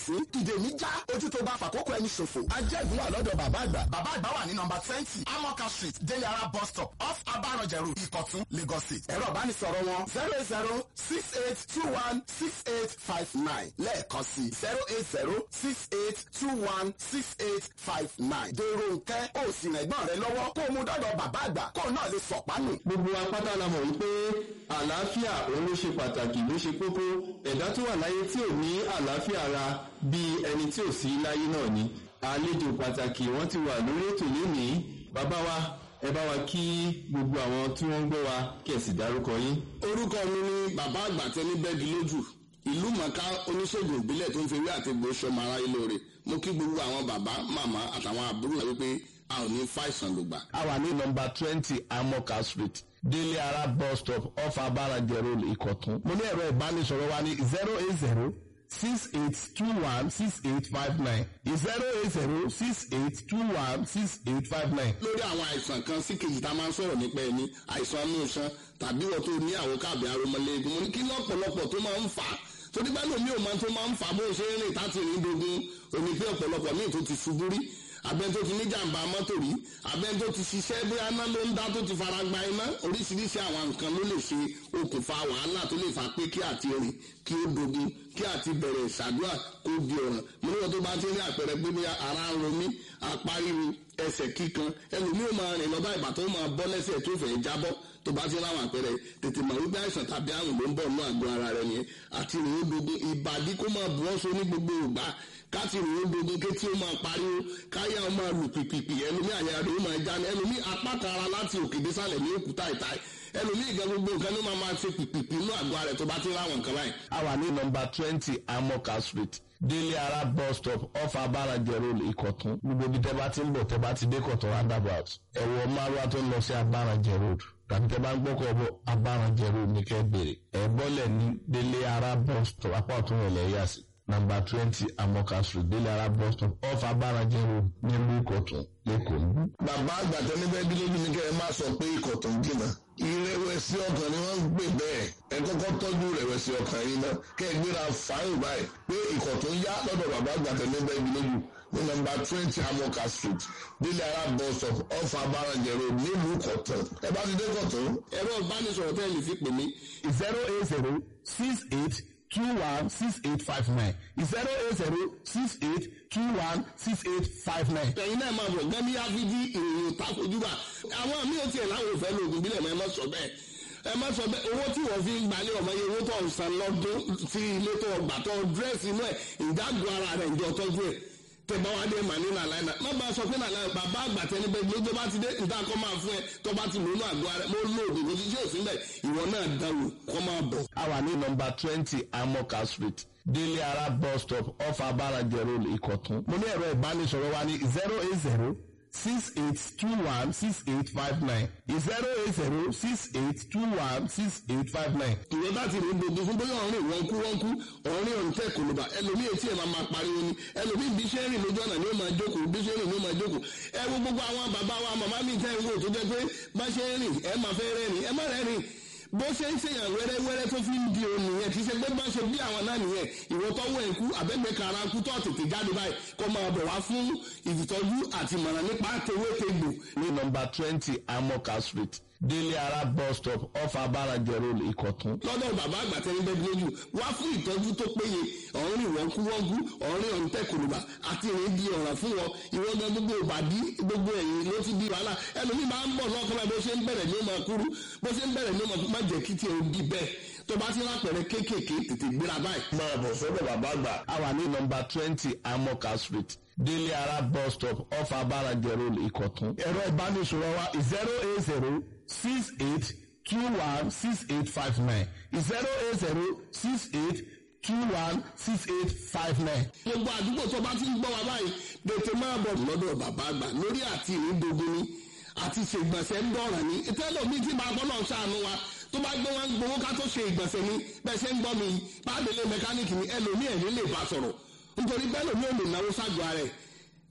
sí ìdè mi já ojú tó bá fàkókò ẹni ṣòfò. ajẹ́gun wà lọ́dọ̀ bàbá àgbà. bàbá àgbà wà ní nọmba twenty amoka street delara bus stop off abarọ̀jẹ̀rù ìkọ̀tún lagos state. ẹ̀rọ ìbánisọ̀rọ̀ wọn zero eight zero six eight two one six eight five nine lẹ́ẹ̀kan sí zero eight zero six eight two one six eight five nine. dèrò nkẹ́ ó sì rìn ẹ̀gbọ́n rẹ lọ́wọ́ kó o mú dọ́dọ̀ bàbá àgbà kó o náà lè sọ̀pánù. gbogbo apáta la mọ̀ wípé àlàáfíà òun ló ṣe pàtàkì ló ṣe kókó ẹ̀dá tó wà láyé tí ò ní àlàáfíà ara bíi ẹni tí ò sí láyé náà ni àlejò pàtàkì wọ́n ti wà lórí ètò lénìí bàbá wa ẹ bá wa kí gbogbo àwọn tí wọ́n ń gbọ́ wa kí ẹ sì dárúkọ yín. orúkọ mi ni bàbá àgbà tẹni bẹ́ẹ̀dì lójú ìlú mọ̀ká oníṣègùn ìbílẹ̀ tó ń fi ewé àti egbò sọmọ ara ilé rẹ̀ mo kí gbogbo àwọn bàbá màmá àtàwọn àbúrò rẹ̀ wípé a ò ní fàìsàn lògbà. a wà ní nọmba twenty amoka street délé ara bus stop off abarajẹ road ìkọ̀tún. mo ní ẹ̀rọ ìbánisọ̀rọ̀ wa ní zero eight zero six eight two one six eight five nine zero eight zero six eight two one six eight five nine. lórí àwọn àìsàn kan sí kejì tá a máa ń sọ̀rọ̀ nípa ẹni àìsàn inú iṣan tàbí wọ́n tó ní àwọn káàbì aromọlẹ́gun mo ní kí lọ́pọ̀lọpọ̀ tó máa ń fà á torí bá lómi ò máa tó máa ń fà á bó ṣe ń rìn táti rìn dogun omi pé ọ̀pọ̀lọpọ̀ míì tó ti ṣubú rí abẹ́ni tó ti ní jàǹbá mọ́tò rí abẹ́ni tó ti ṣiṣẹ́ bóyá iná ló ń dá tó ti fara gba iná oríṣiríṣi àwọn nǹkan ló lè ṣe okùnfà wàhálà tó lè fà pé kí àti rìn kí ó dogun kí àti bẹ̀rẹ̀ ìṣàdúrà kó di ọ̀ràn mo níwọ̀n tó bá ti rí àpẹẹrẹ pé bóyá ara ń romí apá ríru ẹsẹ̀ kíkan ẹlòmíì ò máa rìn lọ bá ìgbà tó máa bọ́ lẹ́sẹ̀ tó fẹ́ jábọ́ tó bá ti ráwọn àpẹẹrẹ tètè mọ̀ wípé àìsàn tàbí àrùn ló ń bọ̀ nínú àgọ́ ara rẹ̀ nìyẹn àti rìn ó dogun ìbàdí kó máa bu ọ́sọ ní gbogbo ìgbà káti rìn ó dogun kétí ó máa pariwo káyà ó máa lù pìpìpì ẹlòmíì àyà rẹ̀ ó máa já ní ẹlòmíì apá kan ara láti òkè désàlẹ̀ ní òkúta ìta ẹlòmíì gan gbogbo nǹkan ló máa máa ṣe pìpìpì inú àgọ́ ara rẹ̀ tó bá ti ráwọn nǹkan báyìí. a wà ní nọmba twenty amoka street délé ara bus stop off abarajẹ road ìkọ̀tún gbogbo ibi tẹ́ bá ti ń bọ̀ tẹ́ bá ti dé kọ̀tún roundabout ẹ̀wọ̀ márùwá tó ń lọ sí abarajẹ road tàbí tẹ́ bá ń gbọ́kọ̀ bọ̀ abarajẹ road ní kẹ́ bèrè ẹ̀ bọ́lẹ̀ ní délé ara bus stop apá ọ̀tún rẹ̀ lẹ́yà sí nàmbà twenty amoka street délé ara bus stop off abarajẹ road nílùú ìkọ̀tún lẹ́kọ̀ọ́ níbí. bàbá àgbà tẹ́lẹ̀ bẹ́ẹ̀ bí lójú ní kẹ́ ẹ má sọ pé ikọ̀ tó ń jìnnà ìrẹ̀wẹ̀sì ọkàn ni wọ́n ń gbé bẹ́ẹ̀ ẹ kọ́kọ́ tọ́jú ìrẹ̀wẹ̀sì ọkàn yìí náà kẹ́ ẹ gbéra fáyìn báyìí pé ikọ̀ tó ń yá lọ́dọ̀ bàbá àgbà tẹ́lẹ̀ bẹ́ẹ̀ bí lójú ní nọ́mbà twenty amoka street délé ara bus stop off abarajẹ road nílùú kọ̀tún ẹ bá ti dé kọ̀tún. ẹ̀rọ ìbánisọ̀rọ̀ tẹ́ ẹ lè fi pè mí zero eight zero six eight two one six eight five nine zero eight zero six eight two one six eight five nine. ẹ̀yin náà máa bọ̀ gẹ́gẹ́ bí áfíjí ìròyìn takojúbà àwọn àmì ò tiẹ̀ láwọn òfẹ́ lóògùn bílẹ̀ mọ́ ẹ má sọ bẹ́ẹ̀ ẹ má sọ bẹ́ẹ̀ owó tí wọ́n fi ń gbalẹ̀ ọmọ yẹn owó tó ń san lọ́dún sí ilé tó gbà tó dírẹ́sì inú ẹ̀ ìdágùn ara rẹ̀ ìjọ tọ́jú ẹ̀ tẹ̀bá wa dé mà ní nàlàyé náà má bá a sọ pé nàlàyé bàbá àgbà tẹni bẹ́ẹ̀ ló tó bá ti dé níta kọ́ máa fún ẹ tó bá ti lónú àgọ́ ara mo lóògùn kò sí sí òsín bẹ́ẹ̀ ìwọ náà dáwò kọ́ máa bọ̀. a wà ní nọmba twenty amoka street délé ara bus stop off abarajẹ road ìkọ̀tún. mo ní ẹ̀rọ ìbánisọ̀rọ̀ wa ní zero eight zero six eight two one six eight five nine zero eight zero six eight two one six eight five nine. ìwọ bá ti rìn gbogbo fún bóyá ọ̀rìn wọn kú wọn kú ọ̀rìn ọ̀rìn tẹ̀ kò ló bá ẹlòmíì etí ẹ̀ máa máa pariwo ni ẹlòmíì bí ṣe ń rìn lójú ọ̀nà ni ó máa jókòó bí ṣe ń rìn ni ó máa jókòó ẹ wo gbogbo àwọn bàbá wa màmá mi tẹ́ ń wò tó jẹ́ pé bá ṣe ń rìn ẹ máa fẹ́ rẹ́rìn ẹ má rẹ́rìn bó ṣe ń ṣèyàn wẹ́rẹ́wẹ́rẹ́ tó fi ń di òun nìyẹn kì í ṣe pé bá ṣe bí àwọn náà nìyẹn ìwọ tọ́wọ́ ẹ̀ kú àbẹ́gbẹ́ kara kú tó tètè jáde báyìí kó máa bọ̀ wá fún ìtọ́jú àti ìmọ̀ràn nípa tewétegbò ní nọmba twenty amoka street délé ara bus stop off abarajẹ road ìkọ̀tún. lọ́dọ̀ bàbá àgbà tẹ́lẹ̀ bẹ́ẹ̀ lójú wá fún ìtọ́jú tó péye ọ̀rìn ìwọ̀nkúwọ́nkú ọ̀rìn ọ̀ǹtẹ̀ kòlùbà àti ìrìn di ọ̀ràn fún wọn ìwọ́n gan gbogbo ìbàdí gbogbo ẹ̀yìn ló ti di wàhálà ẹlòmíì máa ń bọ̀ lọ́kàn bá bó ṣe ń bẹ̀rẹ̀ ní ó máa kúrú bó ṣe ń bẹ̀rẹ̀ ní ó máa má jẹ́ kí tiẹ̀ ó di bẹ́ẹ̀ tó bá ti lápẹ̀rẹ̀ kéékèèké tètè gbéra báyìí. máa bọ̀ sọ́dọ̀ bàbá àgbà a wà ní nọmba twenty amoka street délé ara bus stop off abarajẹ road ìkọ̀tún. ẹ̀rọ ìbánisọ̀rọ̀ wa zero eight zero six eight two one six eight five nine zero eight zero six eight two one six eight five nine. gbogbo àdúgbò tó bá ti ń gbọ́ wa báyìí tètè máa bọ̀ lọ́dọ̀ bàbá àgbà lórí àti ìrìndògún ni àti ṣègbọ̀nsẹ̀ ń dọ̀ràn ni ìtẹ́lẹ̀ mi ti máa bọ́lọ̀ ṣàánú wa tó bá gbé wọn gbowó ká tó ṣe ìgbọ̀nsẹ̀ ni bẹ́ẹ̀ ṣe ń gbọ́ mi bá délé mẹkáníìkì ni ẹlòmíì ẹ̀ ní lè bá sọ̀rọ̀ nítorí bẹ́ẹ̀ lòmíì ò lè náwó ságọ́ ara ẹ̀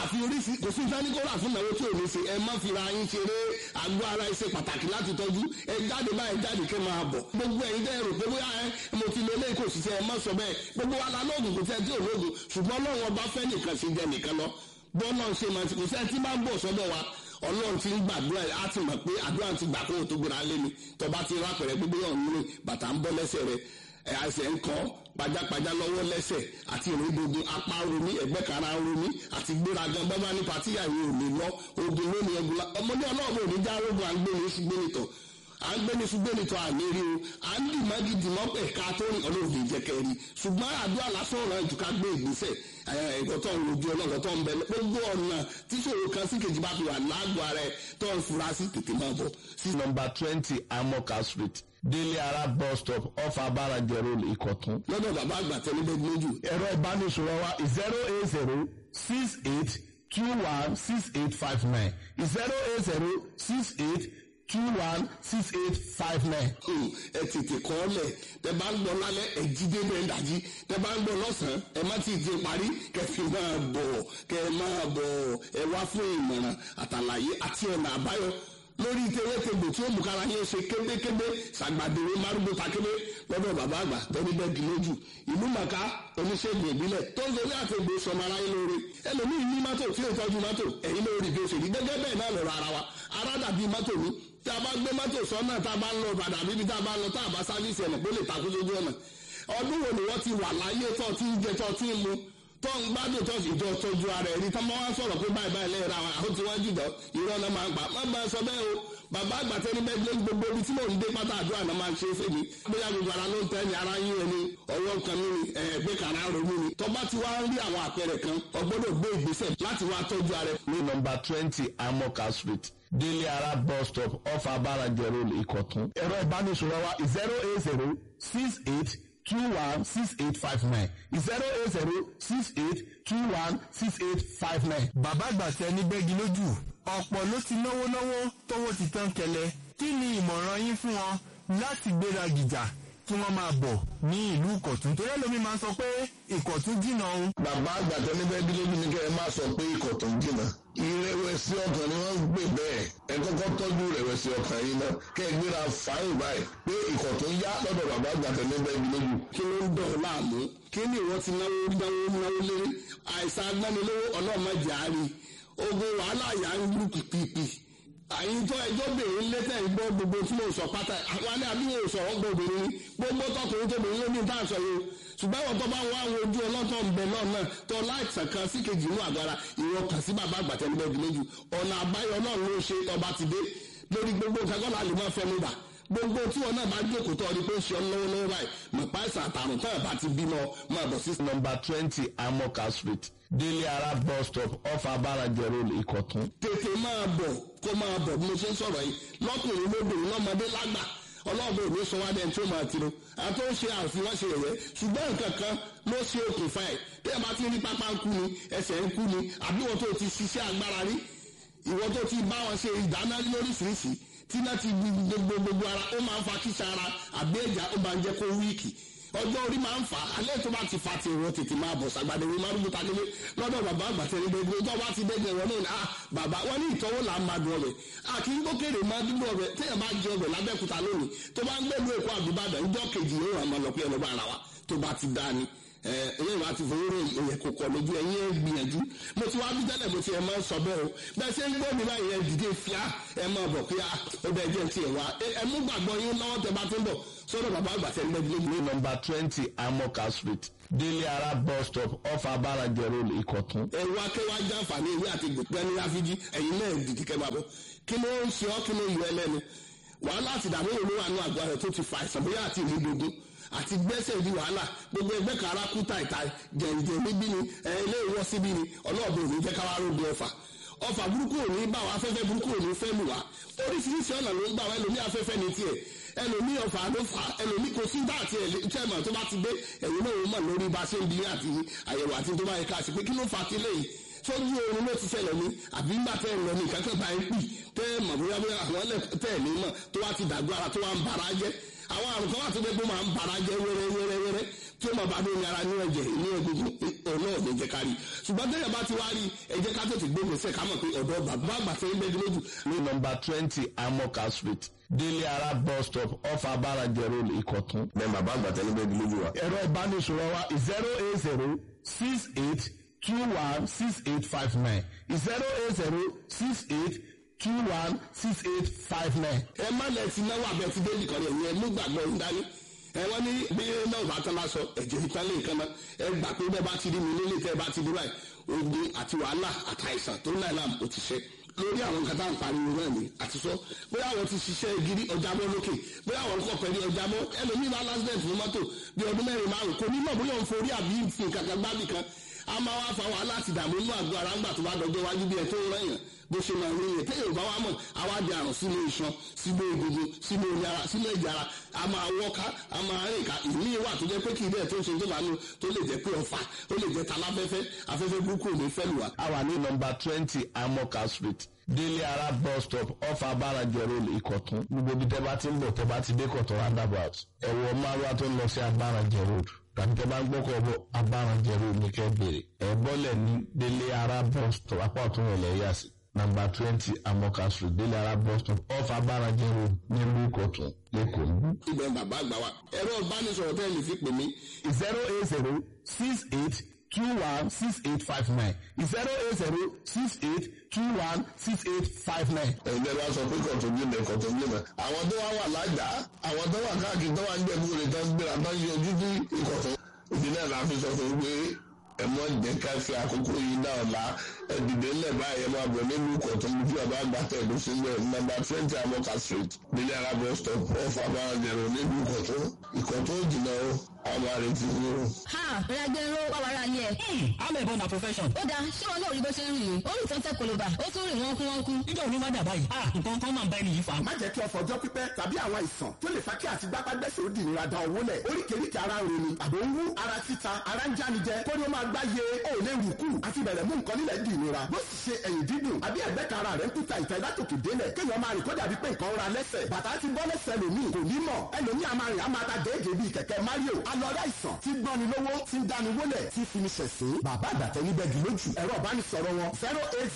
àfi oríṣi kò sí ìdánikọ́ra fún ìnáwó tí ò ní ṣe ẹ má fi ra yín ṣeré àgọ́ ara ẹ ṣe pàtàkì láti tọ́jú ẹ jáde báyìí jáde kẹ́ máa bọ̀ gbogbo ẹ̀yin dẹ́ rò pé bóyá ẹ mo ti lo eléyìí kò sì ṣe ẹ má sọ bẹ́ẹ̀ gbogbo wa la lóògùn kò tẹ́ tí ò lóògùn ṣùgbọ́n ọlọ́run ọba fẹ́ nìkan ṣe jẹ nìkan lọ bọ́ọ̀lọ́ ṣe máa ti kò sẹ́ni tí máa ń bọ̀ sọ́dọ̀ wa ọlọ́run ti ń gbàdúrà á ti mọ̀ pé àdúrà ti gbà kó o tó gbéra lé ni tọba ti rápẹ̀rẹ̀ gbogbo yàn ń rìn bàtà ń bọ́ lẹ́sẹ̀ rẹ̀ ẹ̀ àìsàn ń kọ́ pajápajá lọ́wọ́ lẹ́sẹ̀ àti ìrìndògùn apá romi ẹ̀gbẹ́ kara romi àti gbéraga bábá ní patíyà yìí ò lè lọ ogun lónìí ẹgùn la ọmọdé ọlọ́ọ̀bù ò ní já rogun à ń gbé ní ṣùgbọ́n nìtọ̀ à ń gbé ní ṣùgbọ́n nìtọ̀ àmì rí o à ń dì mági dì mọ́ ẹ̀ka tó rìn ọlọ́ọ̀dì jẹ́kẹ́ rí ṣùgbọ́n àdúrà lásán ọ̀rọ̀ ẹ̀jú ká gbé ìgbésẹ̀ ẹ̀kọ́ tó ń rojú ọlọ́ọ̀lọ́ tó ń bẹ gbogbo ọ̀nà tíṣòro kan sí kejì bá fi wà lágọ̀ọ́ ara ẹ̀ tó ń fura sí tètè máa bọ̀ sí number twenty amoka street délé ara bus stop off abarajẹ road ìkọ̀tún. lọ́dọ̀ bàbá àgbà tẹ́lẹ́bẹ̀ lójú ẹ̀rọ ìbánisọ̀rọ̀ wa zero eight zero six eight two one six eight five nine zero eight zero six eight two one six eight five nine. Hmm, ẹ tètè kọ́ ọ lẹ̀ tẹ bá ń gbọ́ lálẹ́ ẹ jí dé bẹ́ẹ̀ dájí tẹ bá ń gbọ́ lọ́sàn-án ẹ má ti di parí kẹfì máa bọ̀ kẹ máa bọ̀ ẹ wá fún ìmọ̀ràn àtàlàyé àti ọ̀nà àbáyọ lórí tewétegbò tí ó mú kára yín ṣe kébékébé ṣàgbàdéwé márùgbó takébé lọ́dọ̀ bàbá àgbà tẹ́lẹ̀ bẹ́ẹ̀ di lójú ìlú màkà oníṣègùn ìbílẹ̀ tó ń sori àti ègbò sọmọ aráyé lóore ẹlòmíì ní mọ́tò tí ó tọ́jú mọ́tò ẹ̀yin lórí bí ó ṣe rí gẹ́gẹ́ bẹ́ẹ̀ náà lọ́rọ̀ ara wa ara dàbí mọ́tò mi tí a bá gbé mọ́tò sọ́nà tá a bá ń lọ padà bíbi tá a bá ń lọ tá a bá sáfíìsì ẹ̀nà pé ó lè takú sójú ọ̀nà ọdún wo ni wọ́n ti wà láyé tó ti ń jẹ tó ti ń mu tó ń gbádùn tó sì jọ tọ́jú ara ẹ̀rí tó máa ń sọ̀rọ̀ pé báyìí báyìí lẹ́yìn ra àwọn àwọn tí wọ́n jùlọ irọ́ náà máa ń gbà má bá a sọ bẹ́ẹ̀ o bàbá àgbàtẹ́ ní bẹ́ẹ̀ lé gbogbo ibi tí mò ń dé pátá àdúrà náà máa ń ṣe é fèmí bóyá gbogbo ara ló ń tẹ́ ni ara yín ẹni ọwọ́ kan mí ni ẹ̀ẹ́gbẹ́ kan ara ronú ni tọ́ba ti wá ń rí àwọn àpẹẹrẹ kan ọgbọ́dọ̀ gbé ìgbésẹ̀ láti wá tọ́jú ara ẹ̀ ní number twenty amoka street délé ara bus stop off abarajẹ road ìkọ̀tún. ẹ̀rọ ìbánisọ̀rọ̀ wa zero eight zero six eight two one six eight five nine zero eight zero six eight two one six eight five nine. bàbá àgbàtẹ ní bẹ́gi lójú ọ̀pọ̀ ló ti náwó náwó tówó ti tán kẹlẹ̀ kí ni ìmọ̀ràn yín fún wọn láti gbéra gìjà kí wọ́n máa bọ̀ ní ìlú ìkọ̀tún torí ẹlòmíì máa ń sọ pé ìkọ̀tún jìnnà òun bàbá àgbà tẹ́lẹ́bẹ̀ bí lójú ni kẹ́ ẹ má sọ pé ikọ̀ tó ń jìnnà ìrẹ̀wẹ̀sì ọkàn ni wọ́n ń gbé bẹ́ẹ̀ ẹ kọ́kọ́ tọ́jú ìrẹ̀wẹ̀sì ọkàn yìí náà kẹ́ ẹ gbéra fáyìn báyìí pé ikọ̀ tó ń yá lọ́dọ̀ bàbá àgbà tẹ́lẹ́bẹ̀ bí lójú. kí ló ń dọ̀ ọ́ láàmú kí ni ìwọ ti náwó náwó náwó lé àìsàn agbánilówó ọlọ́mọdé àárín ogun wàhálà yà ń lù pìpìpì àyíntọ́ ẹjọ́ bèrè lẹ́tẹ̀ ìgbọ́ gbogbo tí mo sọ pátá àwọn alẹ́ àbí mo sọ ọ́ gbọ́ obìnrin ni gbogbo tọkùnrin tó bèrè lómi tá à ń sọ yìí ṣùgbọ́n àwọn tó bá wọ àwọn ojú ọlọ́tọ̀ ń bẹ náà náà tó láìsàn kan sí kejì inú àgbára ìwọ kàn sí bàbá àgbàtẹ́ níbẹ̀ bí lójú ọ̀nà àbáyọ náà ló ṣe ọba ti dé lórí gbogbo nǹkan kọ́ láàlú máa fẹ́ mi bà gbogbo tí wọn náà bá jókòó tó ọdún pé ń ṣe ọ́ lọ́wọ́ lọ́wọ́ báyìí mọ̀pá ìsàn àtàrùn tó ẹ̀ bá ti bímọ máa bọ̀ sí number twenty amoka street délé ara bus stop off abarajẹ road ìkọ̀tún. tètè máa bọ̀ kó máa bọ̀ bí mo ṣe ń sọ̀rọ̀ yìí lọ́kùnrin lóbìnrin lọ́mọdé lágbà ọlọ́ọ̀bẹ òní sọ wá dẹ́n tí ó máa tiro àti ó ṣe àfihàn ṣe yẹ̀yẹ́ ṣùgbọ́n nǹkan kan ló ṣe okùnfà ẹ̀ tí ẹ bá ti rí pápá ń kú ni ẹsẹ̀ ń kú ni àbí wọ́n tó ti ṣiṣẹ́ agbára rí ìwọ́n tó ti bá wọn ṣe ìdáná lóríṣiríṣi tí náà ti gbogbo gbogbo ara ó máa ń fa kíṣà ara àbí ẹ̀já ó máa ń jẹ́ kó wíìkì ọjọ́ orí máa ń fà á alẹ́ tó bá ti fa ti ìwọ tètè máa bọ̀ sàgbàdé ìwé márùn bùtà nílé lọ́dọ̀ bàbá àgbàtẹ́ ní gbogbo tó bá ti dẹ́gbẹ̀ wọn náà ah bàbá wọn ní ìtọ́wò là ń máa dùn ọbẹ̀ àkì ń gbókèrè máa dúró ọbẹ̀ téèyàn bá jẹ ọbẹ̀ lábẹ́kúta lónìí tó bá ń gbẹ́lu èkó àbíbàdàn ìjọ kejì yóò ràn máa lọ pé ẹlọ́gbà ara wa tó bá ti dá ni ẹ̀yẹ́ ìwà ti fowó rẹ̀ òye kò kọ̀ lójú ẹ̀yìn ẹ̀ gbìyànjú mo ti wá bí tẹ́lẹ̀ mo ti ẹ̀ máa ń sọ bẹ́ẹ̀ o bẹ́ẹ̀ ṣe ń gbọ́ mi báyìí ẹ̀ dìde fíà ẹ̀ máa bọ̀ pé ó bẹ́ẹ̀ jẹ́ ti ẹ̀ wá ẹ̀ mú gbàgbọ́ yín lọ́wọ́ tẹ bá ti ń bọ̀ sọ́dọ̀ bàbá àgbà tẹ́ ń lẹ́bi ní number twenty amoka street délé ara bus stop off abarajẹ road ìkọ̀tún. ẹ̀rọ akẹ́wà jàǹfààní ìwé àti gbẹ̀gbẹ́ ní ráfíjì ẹ̀yin náà dìde kẹ́ máa bọ̀ kí ló ń ṣe ọ́ kí ló yọ ẹlẹ́nu wàhálà àti ìdààmú òun wà ní àgọ́ rẹ̀ tó ti fa àìsàn bóyá àti ìlú gbogbo àti gbẹ́sẹ̀ di wàhálà gbogbo ẹgbẹ́ kan ara kú tàìtà jẹ̀ǹjẹ̀ níbí ni ilé ìwọ́ síbí ni ọlọ́ọ̀bẹ òní jẹ́ káwá rògbò ọ̀fà ọ̀fà burúkú òní bá wa afẹ́fẹ́ burúkú òní fẹ́ lù wá oríṣiríṣi ọ̀nà ló ń gbà wá ẹlòmí afẹ́fẹ́ ní tiẹ̀ ẹlòmí ọ̀fà ló fà ẹlòmí kò sí dá àti ẹ̀lẹ́tẹ̀mọ̀ tó bá ti dé ẹ̀yìn náà ó mọ̀ lórí bá ṣe ń bí àti àyẹ̀wò àti tó bá yẹ ká sí pé kí ló fà á kílẹ̀ yìí sójú oorun ló ti ṣẹlẹ̀ ní àbí ńgbà tẹ́ ẹ̀ lọ ní ìkákẹ́ bá ń pì tẹ́ ẹ̀ mọ̀ bóyá bóyá àwọn ẹlẹ́ tẹ́ ẹ̀ ní mọ̀ tó wá ti dàgbọ́ ara tó wá ń bara jẹ́ àwọn àrùn kan wà tó dé pé máa ń bara jẹ́ wẹ́rẹ́wẹ́rẹ́wẹ́rẹ́ tí ó máa bá dé ní ara ní ẹ̀jẹ̀ ní egungun ọ̀nà òní ní jẹ́ ká rí ṣùgbọ́n tẹ́yẹ̀ bá ti wá rí ẹ jẹ́ ká tètè gbé gbèsè ká mọ̀ pé ọ̀dọ́ bàbá àgbà tẹ́yìn bẹ́ẹ̀ lójú ní nọmba twenty amoka street délé ara bus stop off abarajẹ road ìkọ̀tún. bẹ́ẹ̀ bàbá àgbà tẹ́lẹ̀ bẹ́ẹ̀ lójú wa. ẹ̀rọ ìbánisọ̀rọ̀ wa zero eight zero six eight two one six eight five nine zero eight zero six eight two one six eight five nine. ẹ má lẹ ti náwó abẹ ti dé nìkan rẹ̀ yẹn mú gbàgbọ́ ń dání ẹ wọ́n ní bí náà bá tán lásọ ẹ̀jẹ̀ ìtàlẹ̀ nǹkan náà ẹ gbà pé bẹ́ẹ̀ bá ti rí mi nílé tẹ́ ẹ bá ti dúró ẹ̀ ogun àti wàhálà àtàìsàn tó náà làm ó ti ṣe lórí àwọn nǹkan tá à ń pariwo náà ni àti sọ bóyá àwọn ti ṣiṣẹ́ gidi ọjà mọ́ lókè bóyá àwọn kọ̀ pẹ̀lú ọjà mọ́ ẹlòmíì bá lásìdẹ̀ntì ní mọ́tò bí ọdún mẹ́rin márùn kò ní mọ̀ bóyá òun forí àbí fi nǹkan kan gbábì kan a máa wá fa wàhálà àti ìdààmú inú àgọ́ ara ńgbà tó bá dọjọ́ wájú bí ẹ tó ń rẹ̀yàn bó ṣe máa rí yẹn téèyàn bá wá mọ̀ àwa di àrùn sínú iṣan sínú egungun sínú omi ara sínú ẹ̀jẹ̀ ara a máa wọ́ká a máa rìn ká ìmí wà tó jẹ́ pé kì í bẹ́ẹ̀ tó ń ṣe tó bá nu tó lè jẹ́ pé ọ̀fà ó lè jẹ́ taláfẹ́fẹ́ afẹ́fẹ́ burúkú ò ní fẹ́ lù wá. a wà ní nọmba twenty amoka street délé ara bus stop off abarajẹ road ìkọ̀tún gbogbo ibi tẹ́ bá ti ń bọ̀ tẹ́ bá ti dé kọ̀tún roundabout ẹ̀wọ̀ márùwá tó ń lọ sí abarajẹ road tàbí tẹ́ bá ń gbọ́kọ̀ bọ̀ abarajẹ road ní kẹ́ bèrè ẹ̀ bọ́lẹ̀ ní délé ara bus stop apá ọ̀tún rẹ̀ lẹ́yà sí nàmbà twenty amoka street délé ara bus stop off abarajẹ road nílùú ìkọ̀tún lẹ́kọ̀ọ́ níbí. ibẹ̀ ń bàbá àgbà wa ẹ̀rọ ìbánisọ̀rọ̀ tẹ́ ẹ lè fi pè mí zero eight zero six eight two one six eight five nine zero eight zero six eight two one six eight five nine. ẹ̀jẹ̀ bá sọ pé kọ̀tún jìnnà kọ̀tún jìnnà àwọn tó wá wà lájà àwọn tó wà káàkiri tó wà ń jẹ́ kúrò tó ń gbéra tó ń yọjú sí ìkọ̀tún ìdílé la fi sọ fún un pé ẹ mọ jẹ́ ká fi àkókò yìí náà la ẹ dìde ńlẹ̀ báyìí ẹ máa bọ̀ nílùú kọ̀tún bí bàbá àgbà tẹ̀dó sílẹ̀ nọ́mbà twenty amoka street nílẹ̀ arábọ̀ stop off abáranjẹ̀rọ̀ nílùú kọ̀tún ìkọ̀tún jìnnà o àwọn àrètí ni o. ha ragbero wàwàrà ni ẹ. amẹ̀bọ na profession. ó dáa ṣé wọn náà rí bó ṣe ń rìn ní orí ìtàn tẹ koloba ó tún rìn wọ́n kú wọ́n kú. níjọ́ òní má dà báyìí. ah nǹkan kan máa ń bá ẹni yìí fa. má jẹ́ kí ọ̀fọ̀ ọjọ́ pípẹ́ tàbí àwọn àìsàn tó lè fa kí àti gbápágbẹ́sẹ̀ ó di ìnira da owó lẹ̀ oríkèéríkèé ara ń roni àbò ń wú ara títa ara ń jáni jẹ kó ní ó máa gbá ye ó lè rù kù àti bẹ̀rẹ̀ mú nǹkan nílẹ̀ di ìnira bó sì ṣe ẹ̀yìn dídùn àbí ẹ̀gbẹ́ kan ara rẹ̀ ń kúta ìta ìdátòkè délẹ̀ kéèyàn máa rìn kó dàbí pé nǹkan ra lẹ́sẹ̀ bàtà ti bọ́ lẹ́sẹ̀ lòmíì kò ní mọ̀ ẹlòmíì a máa rìn a máa ta déédéé bíi kẹ̀kẹ́ Mario alọ́dá ìsàn tí gbọ́ni lówó tí ń dáni wólẹ̀ tí fi ní ṣẹ̀sín bàbá àgbàtẹ́ níbẹ̀ dì lójú ẹ̀rọ ìbánisọ̀rọ̀ wọn zero eight